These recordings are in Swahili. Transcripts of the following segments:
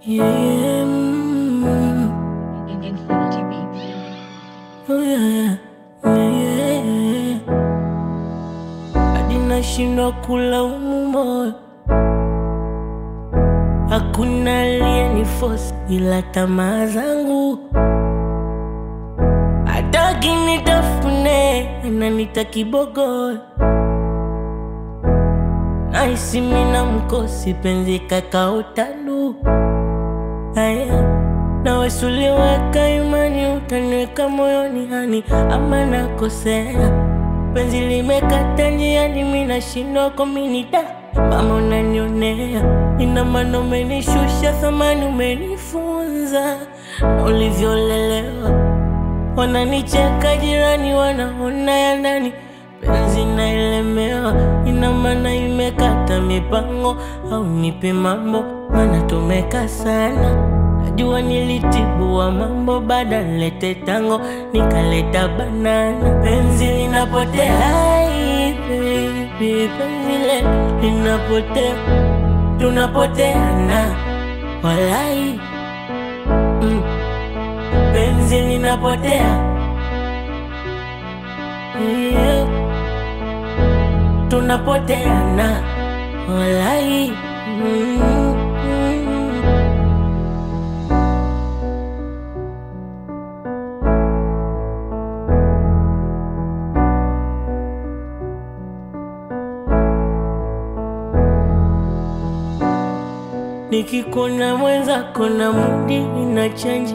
Yeah, mm, Infinity Beats. oh yeah, yeah, yeah. Hadi nashindwa kulaumu moyo, hakuna aliyeniforce ila tamaa zangu. Hataki nitafune, ananita kibogoyo Naisi mina mkosi penzi kakaotalu Aya nawe suliweka imani utaniweka moyoni hani ama nakosea penzi limekata njiani mina shindwa kominida mama unanionea ina maana umenishusha thamani umenifunza na ulivyolelewa wananicheka jirani wanaona ya ndani penzi naelemewa ina maana imekata mipango au nipe mambo maana tumeka sana najua nilitibua mambo baada nilete tango nikaleta banana penzi linapotea Ai, baby, penzi letu linapotea tunapoteana walai mm. penzi linapotea yeah. tunapoteana walai mm, mm. nikikuna mwenzako na mudi ina chanji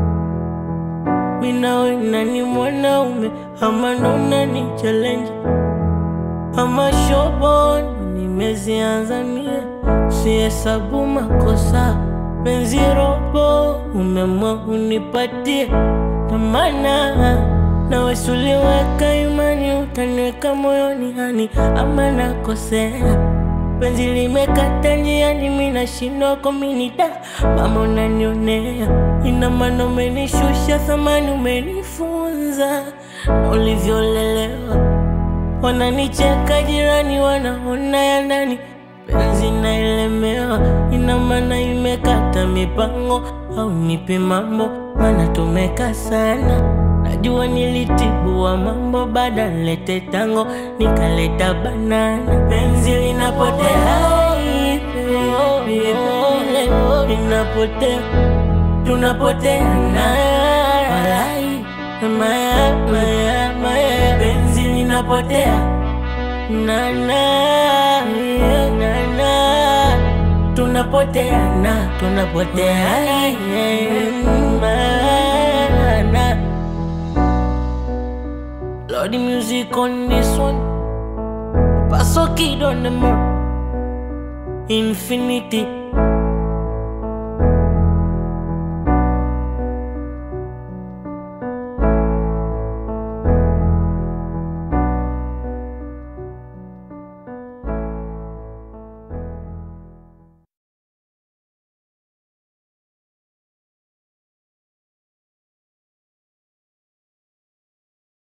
minawe nani mwanaume ama nona ni challenge ama shobon nimezianza mie sihesabu makosa penzi robo umemwa unipatie tamana nawe suliweka imani utaniweka moyoni hani ama nakosea penzi limekata njiani mina shindwa kominida mama unanionea ina maana umenishusha thamani umenifunza na ulivyolelewa wananicheka jirani wanaona ya ndani penzi naelemewa ina maana imekata mipango au nipe mambo maana tumeka sana najua nilitibua mambo baada nilete tango nikaleta banana penzi linapotea Ai, baby, penzi linapotea tunapoteana walai maya maya maya penzi linapotea nana nana tunapoteana tunapoteana mana Lord the music on this one Paso kid on the mark Infinity